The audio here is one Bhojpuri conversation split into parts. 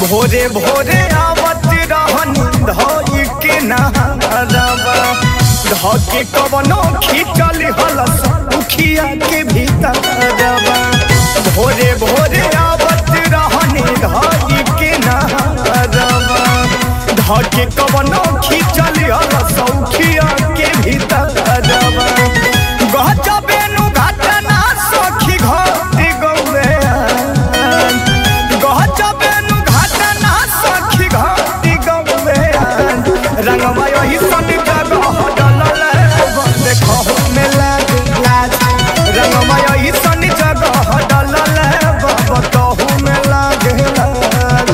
भोरे भोरे आवत रहन धई के नहरवा धके कवनो खींचल हलस उखिया के भीतरवा भोरे भोरे आवत रहन धई के नहरवा धके कवनो खींचल हलस उखिया के भीतरवा गजबे नु घटना सखी घट गौरे गजबेनु घटना सखी घटी गौरे रंगवा यही सन जगह डलल देखहु में लाग लाज रंगवा यही सन जगह डलल बतहु में लाग लाज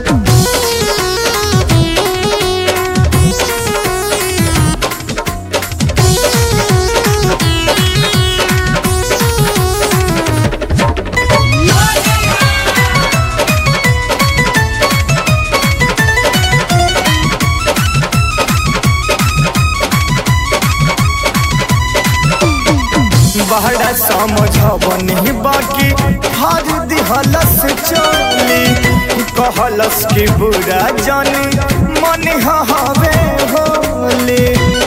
बहरा समझबनी बाकी हर दिहलस चली कहलस की बुरा जानी मन हवे होली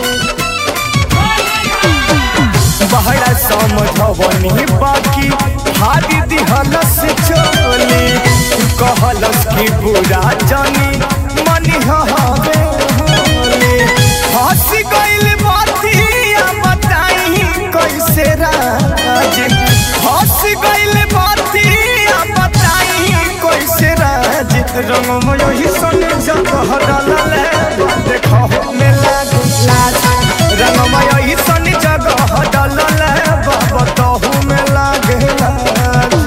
बहरा समझबनी बाकी हर दिहलस चली कहलस की बुरा जानी मन हवे होली हंस गइल बातिया बताई कैसे राज हंस गइल बातिया बताई कैसे राज रंग में यही सन जगह डलल देखो में लाग लाज रंग में यही सन जगह डलल बताहु में लाग लाज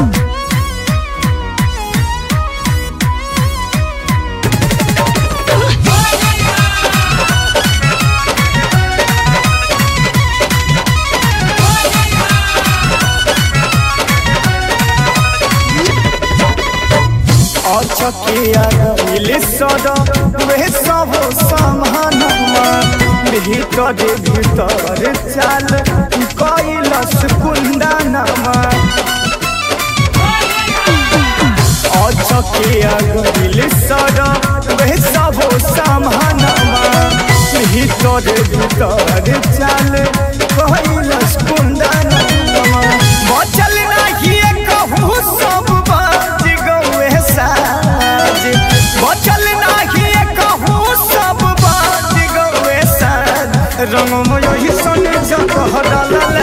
अचकिया गइल सद वे सब समानमा भीतर भीतर चाल कैलस कुंदनमा अचकिया गइल सद वे सब समानमा भीतर भीतर चाल कैलस कुंदनमा बचल नाही कहू सब बाज गौए साज बचल नाही कहू सब बाज गौए साज रंग में यही सन जगह डालल